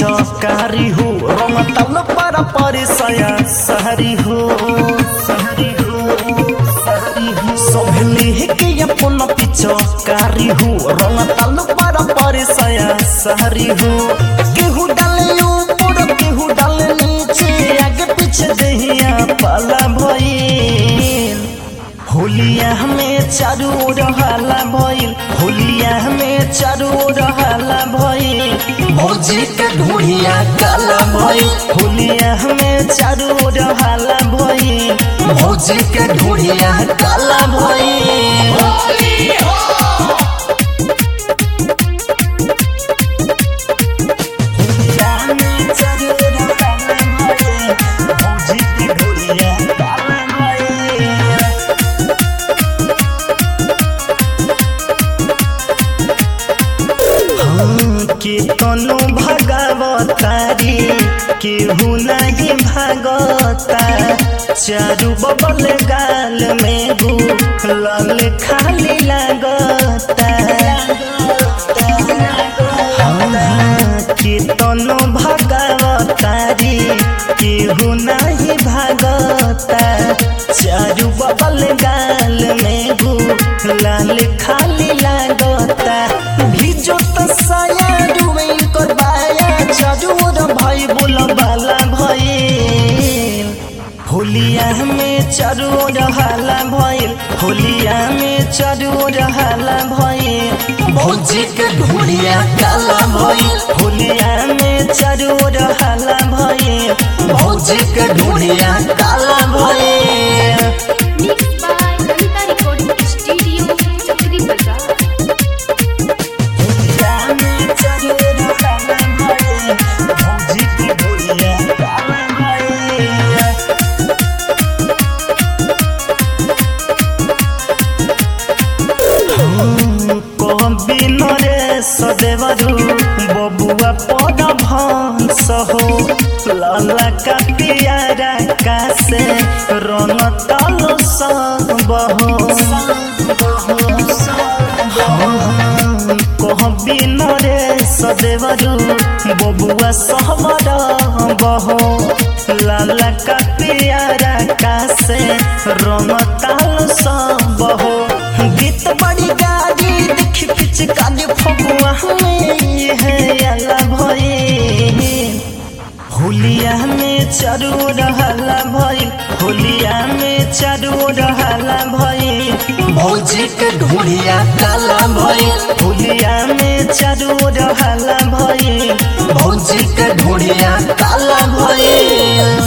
पिचकारी हो रंग तल पर पर सया सहरी हो सहरी हो सहरी हो सब लेके अपन पिचकारी हो रंग तल पर पर सया सहरी हो केहू डाले ऊपर केहू डाले नीचे आगे पीछे दहिया पाला भइल होलिया में चारू ओर हाला भइल होलिया में चारू ओर हाला भइल भौजी के ढूढ़िया काला भइल होलिया में चारू ओर हाला भइल भौजी के ढूढ़िया काला भइल होलिया में चारू ओर हाला भइल, भौजी के ढूढ़िया काला भइल। के तनु भगवतारी केहू नहीं भागता चारू बबल गाल में गुलाल खाली लागता हाँ, के तनु भगवतारी केहू नहीं भागता चारू बबल गाल में गुलाल खाली लागता भिजो त साया डुबै कर बाया चारूर भाई बोल बाला भइल होलिया में चारूर हाला भइल होलिया में चारूर हाला भइल भौजी के ढूढ़िया काला भइल होलिया में चारूर हाला भइल भौजी के ढूढ़िया काला भइल Mixed by Anita Recording Studio, Chakri Bazaar. सदेवरू बबुआ पद भंस हो लाला का पियारा का से रंग तल सब हो कहबी नरे सदेवरू बबुआ सहबर बहो लाला का पियारा का से रंग ताल सब हो गीत बड़ी गाड़ी देखी पिचकारी फगुआ में ये है अला भइल होलिया में चारू रहला भइल होलिया में चारू रहला भइल भौजी के ढूढ़िया काला भइल होलिया में चारू रहला भइल भौजी के ढूढ़िया काला भइल